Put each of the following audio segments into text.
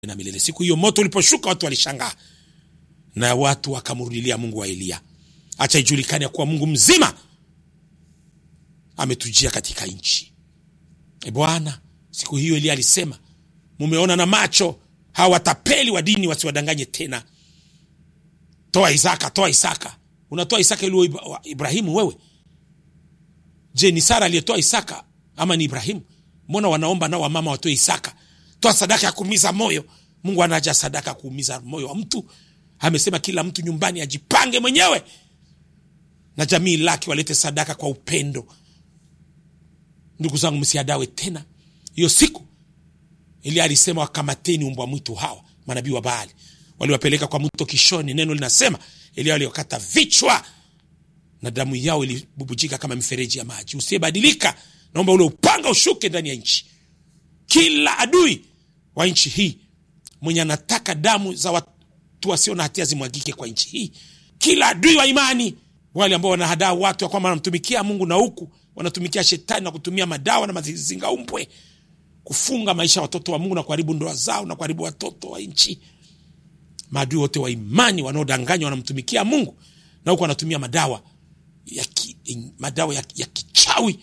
na milele. Siku hiyo moto uliposhuka, watu walishangaa na watu wakamrudilia Mungu wa Eliya. Acha ijulikane kuwa Mungu mzima ametujia katika nchi. E Bwana, siku hiyo Eliya alisema, mumeona na macho hawa watapeli wa dini wasiwadanganye tena. Toa Isaka, toa Isaka. Unatoa Isaka ili Ibrahimu wewe? Je, ni Sara aliyetoa Isaka ama ni Ibrahimu? Mbona wanaomba nao wamama watoe Isaka? Toa sadaka ya kuumiza moyo. Mungu anaja sadaka ya kuumiza moyo wa mtu. Amesema kila mtu nyumbani ajipange mwenyewe na jamii lake walete sadaka kwa upendo. Ndugu zangu, msiadawe tena. Hiyo siku Elia alisema, wakamateni umbwa mwitu hawa manabii wa Baali, waliwapeleka kwa mto Kishoni. Neno linasema Elia waliokata vichwa na damu yao ilibubujika kama mifereji ya maji. Usiyebadilika, naomba ule upanga ushuke ndani ya nchi. Kila adui wa nchi hii mwenye anataka damu za watu wasio na hatia zimwagike kwa nchi hii, kila adui wa imani, wale ambao wanahadaa watu ya kwamba wanamtumikia Mungu na huku wanatumikia shetani na kutumia madawa na mazingaumbwe kufunga maisha ya watoto wa Mungu na kuharibu ndoa zao na kuharibu watoto wa nchi. Maadui wote wa imani wanaodanganywa wanamtumikia Mungu na huku wanatumia madawa ya ki, madawa ya, ya kichawi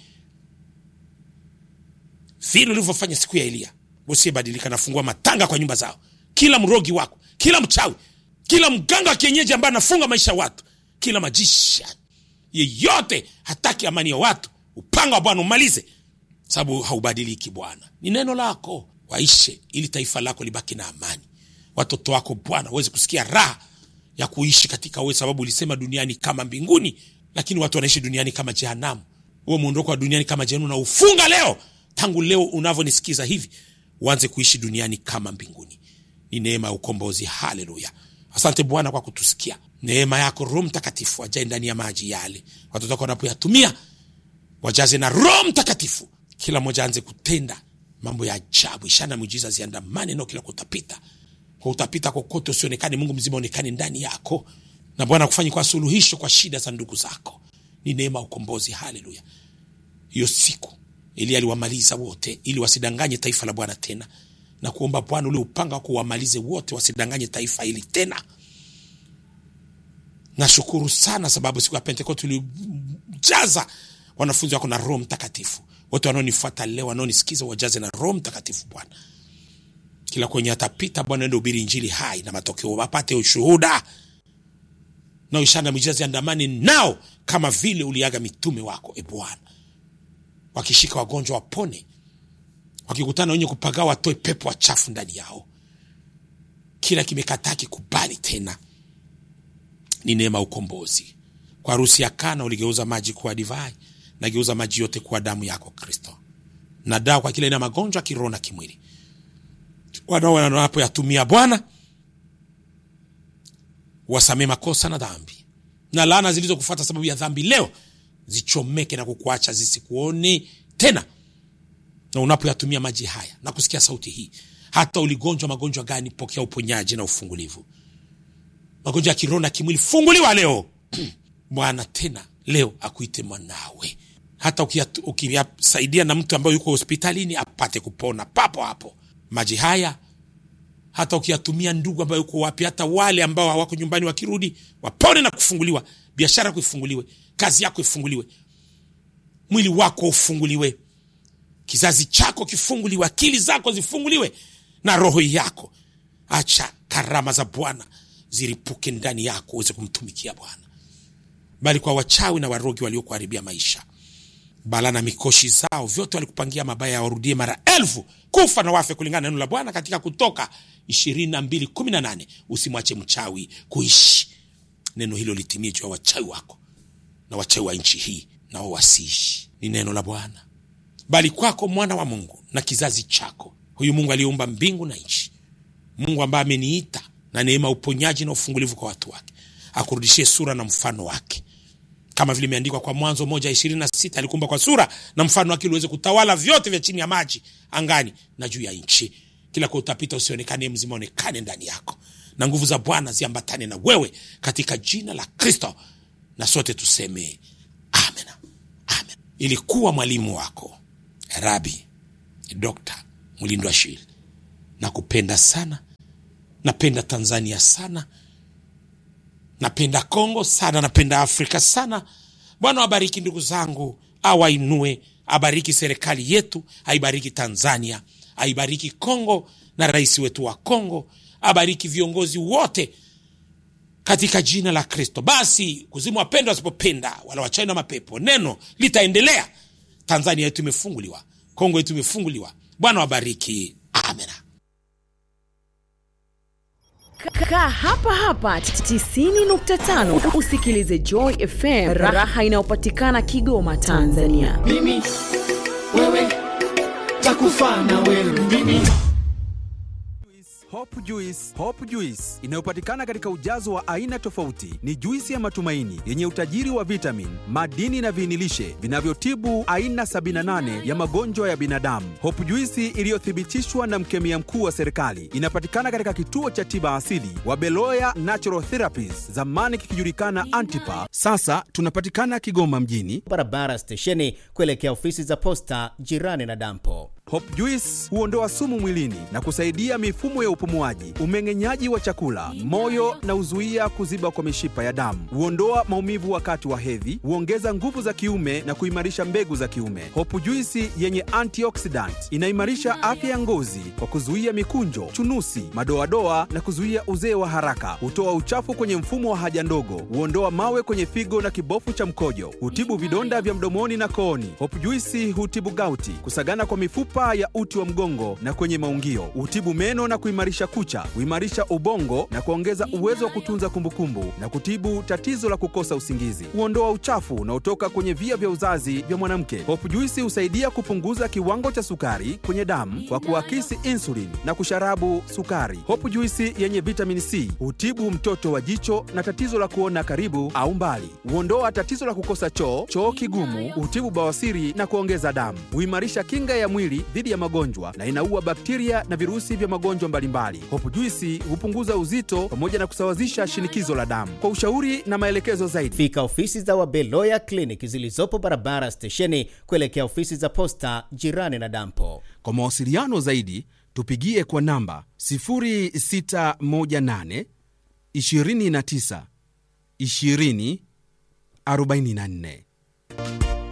vile ulivyofanya siku ya Eliya. Usiyebadilika, nafungua matanga kwa nyumba zao, kila mrogi wako, kila mchawi, kila mganga wa kienyeji ambaye anafunga maisha ya watu, kila majisha yeyote hataki amani ya watu, upanga wa Bwana umalize, sababu haubadiliki. Bwana, ni neno lako, waishe ili taifa lako libaki na amani. Watoto wako Bwana waweze kusikia raha ya kuishi katika wewe, sababu ulisema duniani kama mbinguni, lakini watu wanaishi duniani kama jehanamu. Huo muondoko wa duniani kama jehanamu na ufunga leo, tangu leo unavyonisikiza hivi, uanze kuishi duniani kama mbinguni. Ni neema ya ukombozi. Haleluya! Asante Bwana kwa kutusikia. Neema yako Roho Mtakatifu ajae ndani ya maji yale, watoto wako wanapoyatumia wajaze na Roho Mtakatifu. Kila mmoja aanze kutenda mambo ya ajabu, ishara na miujiza ziandamane nao kila kutapita kwa utapita kokote usionekane, Mungu mzima onekane ndani yako, na Bwana kufanya kwa suluhisho kwa shida za ndugu zako. Ni neema ukombozi. Haleluya! Hiyo siku Elia aliwamaliza wote ili wasidanganye taifa la Bwana tena, na kuomba Bwana ule upanga wako uwamalize wote wasidanganye taifa hili tena. Nashukuru sana sababu siku ya Pentekoste ulijaza wanafunzi wako na Roho Mtakatifu. Wote wanaonifuata leo, wanaonisikiza, wajaze na Roho Mtakatifu Bwana. Kila kwenye atapita Bwana, ende ubiri Injili hai na matokeo wapate ushuhuda na ishara na miujiza ziandamane nao, kama vile uliaga mitume wako. E Bwana, wakishika wagonjwa wapone, wakikutana wenye kupagaa watoe pepo wachafu ndani yao. Kila kimekataa kikubali tena ni neema ukombozi. Kwa harusi ya Kana uligeuza maji kuwa divai, nageuza maji yote kuwa damu yako Kristo, na dawa kwa kila aina magonjwa kiroho na kimwili. Wanao wanapoyatumia Bwana wasamee makosa na dhambi, na laana zilizokufuata sababu ya dhambi leo zichomeke na kukuacha zisikuone tena. Na unapoyatumia maji haya na kusikia sauti hii, hata uligonjwa magonjwa gani, pokea uponyaji na ufungulivu magonjwa ya kiroho na kimwili funguliwa leo. Bwana tena leo akuite mwanawe, hata ukiyasaidia na mtu ambaye yuko hospitalini apate kupona papo hapo. Maji haya hata ukiyatumia ndugu ambayo yuko wapi, hata wale ambao hawako nyumbani, wakirudi wapone na kufunguliwa, biashara yako ifunguliwe, kazi yako ifunguliwe, mwili wako ufunguliwe, kizazi chako kifunguliwe, akili zako zifunguliwe na roho yako. Acha karama za Bwana ziripuke ndani yako uweze kumtumikia Bwana, bali kwa wachawi na warogi waliokuharibia maisha, bala na mikoshi zao vyote walikupangia mabaya yawarudie mara elfu, kufa na wafe, kulingana na neno la Bwana katika Kutoka ishirini na mbili kumi na nane. Usimwache mchawi kuishi. Neno hilo litimie juu ya wachawi wako na wachawi wa nchi hii, nao wasiishi. Ni neno la Bwana, bali kwako mwana wa Mungu na kizazi chako, huyu Mungu aliyeumba mbingu na nchi, Mungu ambaye ameniita na neema uponyaji na ufungulivu kwa watu wake, akurudishie sura na mfano wake, kama vile imeandikwa kwa Mwanzo moja ishirini na sita alikuumba kwa sura na mfano wake, uliweze kutawala vyote vya chini ya maji, angani na juu ya nchi. Kila kwa utapita usionekane mzima, onekane ndani yako, na nguvu za Bwana ziambatane na wewe, katika jina la Kristo, na sote tuseme amen, amen. Ilikuwa mwalimu wako Rabi Dr. Mlindwa Shil, na kupenda sana napenda tanzania sana napenda kongo sana napenda afrika sana bwana wabariki ndugu zangu awainue abariki serikali yetu aibariki tanzania aibariki kongo na rais wetu wa kongo abariki viongozi wote katika jina la kristo basi kuzimu wapenda wasipopenda wala wachai na mapepo neno litaendelea tanzania yetu imefunguliwa kongo yetu imefunguliwa bwana wabariki amena Kaa hapa hapa 90.5 usikilize Joy FM, raha inayopatikana Kigoma, Tanzania. mimi wewe takufa na wewe mimi Hope Juice, Hope Juice inayopatikana katika ujazo wa aina tofauti. Ni juisi ya matumaini yenye utajiri wa vitamin, madini na viinilishe vinavyotibu aina 78 ya magonjwa ya binadamu. Hope Juice iliyothibitishwa na mkemia mkuu wa serikali inapatikana katika kituo cha tiba asili wa Beloya Natural Therapies, zamani kikijulikana Antipa. Sasa tunapatikana Kigoma mjini. barabara stesheni kuelekea ofisi za posta jirani na dampo. Hope Juice huondoa sumu mwilini na kusaidia mifumo ya upumuaji, umeng'enyaji wa chakula, moyo na huzuia kuziba kwa mishipa ya damu. Huondoa maumivu wakati wa hedhi, huongeza nguvu za kiume na kuimarisha mbegu za kiume. Hope Juice yenye antioxidant inaimarisha afya ya ngozi kwa kuzuia mikunjo, chunusi, madoadoa na kuzuia uzee wa haraka. Hutoa uchafu kwenye mfumo wa haja ndogo, huondoa mawe kwenye figo na kibofu cha mkojo, hutibu vidonda vya mdomoni na kooni. Hope Juice hutibu gauti, kusagana kwa mifupa ya uti wa mgongo na kwenye maungio, hutibu meno na kuimarisha kucha, huimarisha ubongo na kuongeza uwezo wa kutunza kumbukumbu na kutibu tatizo la kukosa usingizi. Huondoa uchafu unaotoka kwenye via vya uzazi vya mwanamke. Hope Juice husaidia kupunguza kiwango cha sukari kwenye damu kwa kuakisi insulin na kusharabu sukari. Hope Juice yenye vitamin C hutibu mtoto wa jicho na tatizo la kuona karibu au mbali. Huondoa tatizo la kukosa choo, choo kigumu, hutibu bawasiri na kuongeza damu. Huimarisha kinga ya mwili dhidi ya magonjwa na inaua bakteria na virusi vya magonjwa mbalimbali. Hope Juice hupunguza uzito pamoja na kusawazisha shinikizo la damu. Kwa ushauri na maelekezo zaidi Fika ofisi za Wabeloya Clinic zilizopo barabara stesheni kuelekea ofisi za posta jirani na dampo. Kwa mawasiliano zaidi tupigie kwa namba 0618 29 20 44.